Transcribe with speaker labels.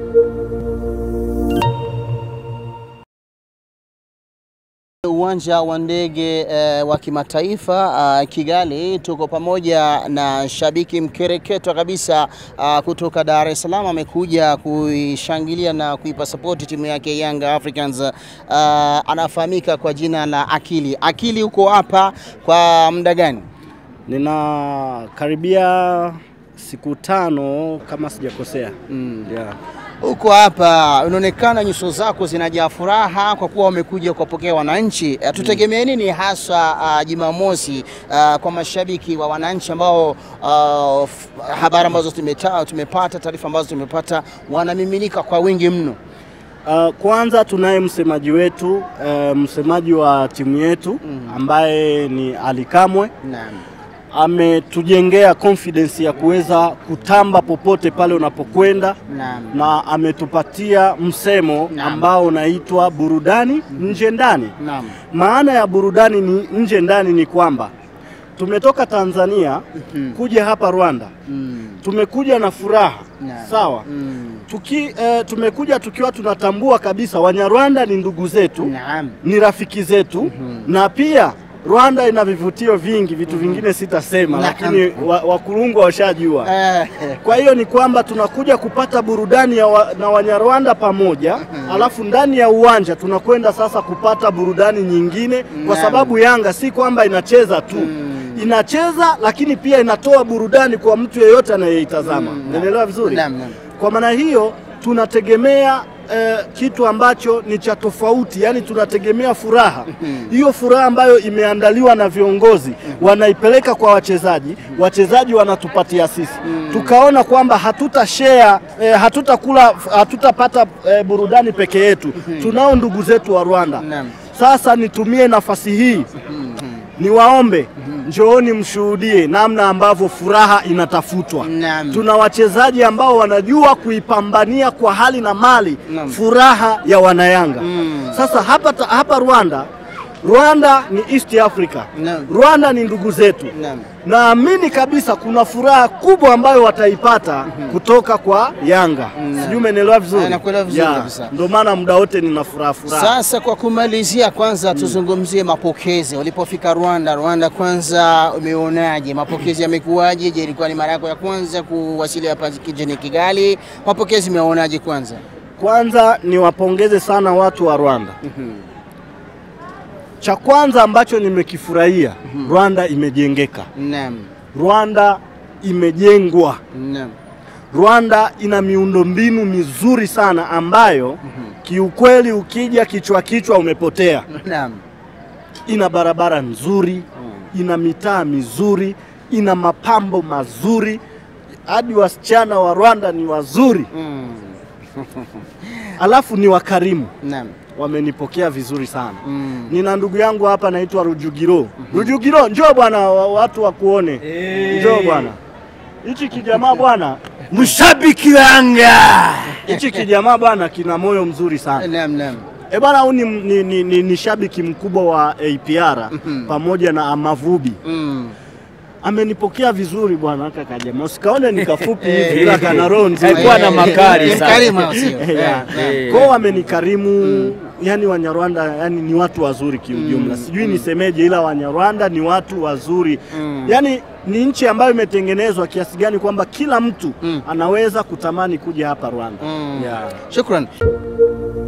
Speaker 1: Uwanja wa ndege eh, wa kimataifa ah, Kigali, tuko pamoja na shabiki mkereketwa kabisa ah, kutoka Dar es Salaam, amekuja kuishangilia na kuipa sapoti timu yake Young Africans. Ah, anafahamika kwa jina la Akili. Akili, uko hapa kwa muda gani?
Speaker 2: Ninakaribia siku tano kama sijakosea.
Speaker 1: Mm.
Speaker 2: Yeah.
Speaker 1: Uko hapa unaonekana nyuso zako zinajaa furaha kwa kuwa wamekuja kuwapokea wananchi. Eh, Tutegemee nini hasa ah, Jumamosi ah, kwa mashabiki wa wananchi ambao ah, f- habari ambazo tumeta, tumepata taarifa ambazo tumepata wanamiminika kwa wingi mno.
Speaker 2: Uh, kwanza tunaye msemaji wetu uh, msemaji wa timu yetu ambaye ni Ali Kamwe
Speaker 1: Naam.
Speaker 2: ametujengea confidence ya kuweza kutamba popote pale unapokwenda
Speaker 1: Naam.
Speaker 2: na ametupatia msemo
Speaker 1: Naam.
Speaker 2: ambao unaitwa burudani nje ndani.
Speaker 1: Naam.
Speaker 2: Maana ya burudani ni nje ndani ni kwamba tumetoka Tanzania kuja hapa Rwanda,
Speaker 1: Mm.
Speaker 2: tumekuja na furaha
Speaker 1: Naam.
Speaker 2: sawa.
Speaker 1: Mm.
Speaker 2: Tuki, eh, tumekuja tukiwa tunatambua kabisa Wanyarwanda ni ndugu zetu
Speaker 1: Naam.
Speaker 2: ni rafiki zetu na pia Rwanda ina vivutio vingi, vitu vingine sitasema,
Speaker 1: Naam.
Speaker 2: lakini wa- wakurungwa washajua.
Speaker 1: Eh,
Speaker 2: Kwa hiyo ni kwamba tunakuja kupata burudani ya wa, na Wanyarwanda pamoja, alafu ndani ya uwanja tunakwenda sasa kupata burudani nyingine, kwa
Speaker 1: Naam.
Speaker 2: sababu Yanga si kwamba inacheza tu inacheza, lakini pia inatoa burudani kwa mtu yeyote anayeitazama.
Speaker 1: Mm,
Speaker 2: Unaelewa vizuri?
Speaker 1: Naam, naam.
Speaker 2: Kwa maana hiyo tunategemea eh, kitu ambacho ni cha tofauti, yani tunategemea furaha hiyo, furaha ambayo imeandaliwa na viongozi wanaipeleka kwa wachezaji, wachezaji wanatupatia sisi, tukaona kwamba hatuta share eh, hatutakula hatutapata eh, burudani peke yetu, tunao ndugu zetu wa Rwanda.
Speaker 1: Naam.
Speaker 2: Sasa nitumie nafasi hii niwaombe njooni mshuhudie namna ambavyo furaha inatafutwa.
Speaker 1: Naam.
Speaker 2: Tuna wachezaji ambao wanajua kuipambania kwa hali na mali
Speaker 1: Naam.
Speaker 2: furaha ya wanayanga. Sasa hapa, ta- hapa Rwanda Rwanda ni East Africa.
Speaker 1: Naam.
Speaker 2: Rwanda ni ndugu zetu.
Speaker 1: Naam.
Speaker 2: Naamini kabisa kuna furaha kubwa ambayo wataipata kutoka kwa Yanga. Sijui umenielewa vizuri?
Speaker 1: Ah, nakuelewa vizuri
Speaker 2: Yeah.
Speaker 1: kabisa.
Speaker 2: Ndio maana muda wote nina furaha furaha.
Speaker 1: Sasa kwa kumalizia, kwanza tuzungumzie mapokezi. Ulipofika Rwanda, Rwanda kwanza umeonaje? Mapokezi yamekuwaje? Je, ilikuwa ni mara yako ya kwanza kuwasili hapa jijini Kigali? Mapokezi umeonaje kwanza?
Speaker 2: Kwanza niwapongeze sana watu wa Rwanda. Cha kwanza ambacho nimekifurahia, Rwanda imejengeka,
Speaker 1: Naam,
Speaker 2: Rwanda imejengwa,
Speaker 1: naam,
Speaker 2: Rwanda ina miundombinu mizuri sana ambayo kiukweli ukija kichwa kichwa umepotea.
Speaker 1: naam,
Speaker 2: Ina barabara nzuri, ina mitaa mizuri, ina mapambo mazuri, hadi wasichana wa Rwanda ni wazuri,
Speaker 1: mm,
Speaker 2: alafu ni wakarimu.
Speaker 1: naam,
Speaker 2: wamenipokea vizuri sana.
Speaker 1: mm.
Speaker 2: Nina ndugu yangu hapa anaitwa Rujugiro. Rujugiro, njoo bwana, wa- watu wakuone. Njoo bwana. Hichi kijamaa bwana,
Speaker 3: Mshabiki wa Yanga.
Speaker 2: hichi kijamaa bwana kina moyo mzuri sana.
Speaker 1: Naam, naam.
Speaker 2: E bwana, huyu ni, ni, ni, ni, ni shabiki mkubwa wa APR pamoja na Amavubi.
Speaker 1: Mm.
Speaker 2: Amenipokea vizuri bwana haka kajamaa. Usikaone ni kafupi hivi ila kana roho nzuri.
Speaker 3: Alikuwa na makali
Speaker 1: Ni
Speaker 3: sana.
Speaker 1: mkarimu au sio?
Speaker 2: Eh, ya.
Speaker 1: Eh,
Speaker 2: Kwao wamenikarimu yani Wanyarwanda yani ni watu wazuri kiujumla, sijui nisemeje, ila Wanyarwanda ni watu wazuri yani ni nchi ambayo imetengenezwa kiasi gani kwamba kila mtu anaweza kutamani kuja hapa Rwanda.
Speaker 1: Mm.
Speaker 2: Yeah.
Speaker 1: Shukran.